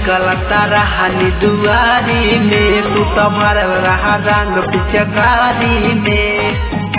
निकलता रहनी दुआरी में तू तो भरल रहा रंग पिचकारी में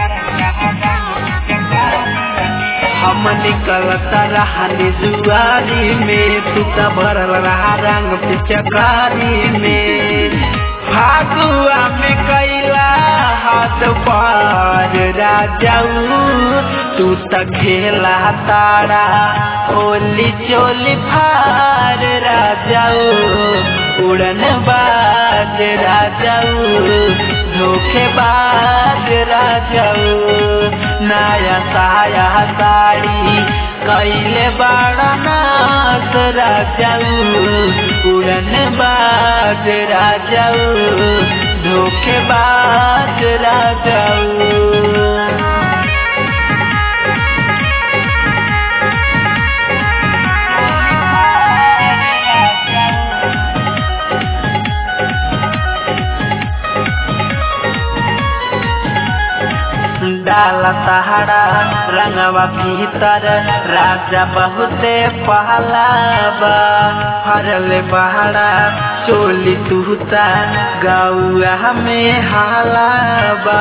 हम निकलता रहनी दुआरी में तू तो भरल रहा रंग पिचकारी में फागुआ में कैला हाथ पार राजाऊ तू त खेला तारा होली चोली फार राजाऊ उड़न बाज राजाऊ धोखेबाज राजाऊ नया साया साड़ी कैले बड़ा नाच राजाऊ उड़न बाज राजाऊ धोखेबाज राजाऊ डाला तहाड़ा रंगवा भीतर राजा बहुते पहलाबा हरले बहाड़ा चोली तुहता गौआ में हालाबा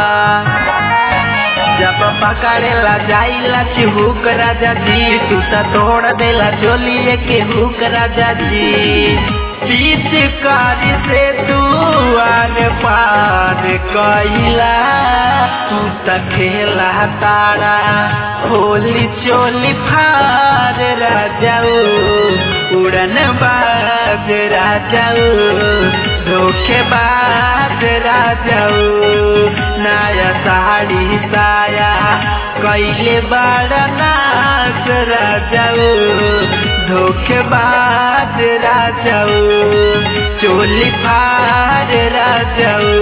जब पकड़ेला जाइला चिहुक राजा जी तू त तोड़ देला चोलिए के हुक राजा जी पिचकारी से तू आर पार कैला तू त खेला तारा होली चोली फार राजाऊ उड़न बाज राजाऊ धोखेबाज राजाऊ नया साड़ी साया कैले बड़ा नाच राजाऊ धोखेबाज राजाऊ चोली फार राजाऊ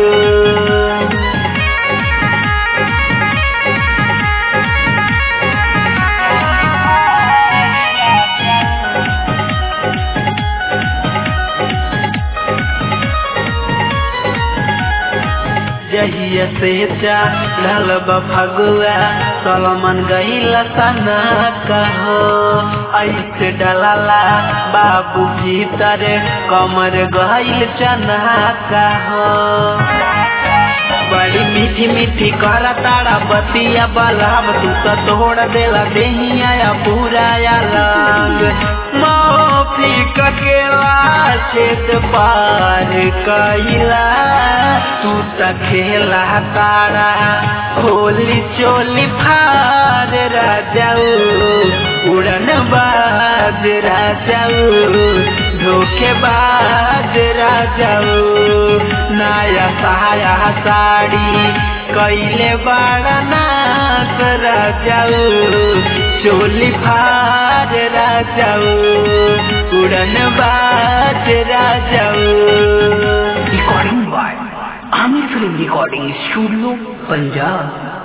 जहिया से चढ़ल फगुआ सलमन गईला सना कहो ऐसे डलाला बाबू भीतर कमर गईल चना कहो बड़ी मीठी मीठी कर तारा बतिया बलाम तू तो तोड़ देला देहिया पूरा लंग माफी ककेला छेद पार कैला तू त खेला तारा होली चोली फार राजाऊ उड़न बाज राजाऊ धोखेबाज राजाऊ नया साया साड़ी कैले बड़ा नाच राजाऊ चोली फार राजाऊ उड़न बाज राजाऊ recording by Aamir film recording studio Punjab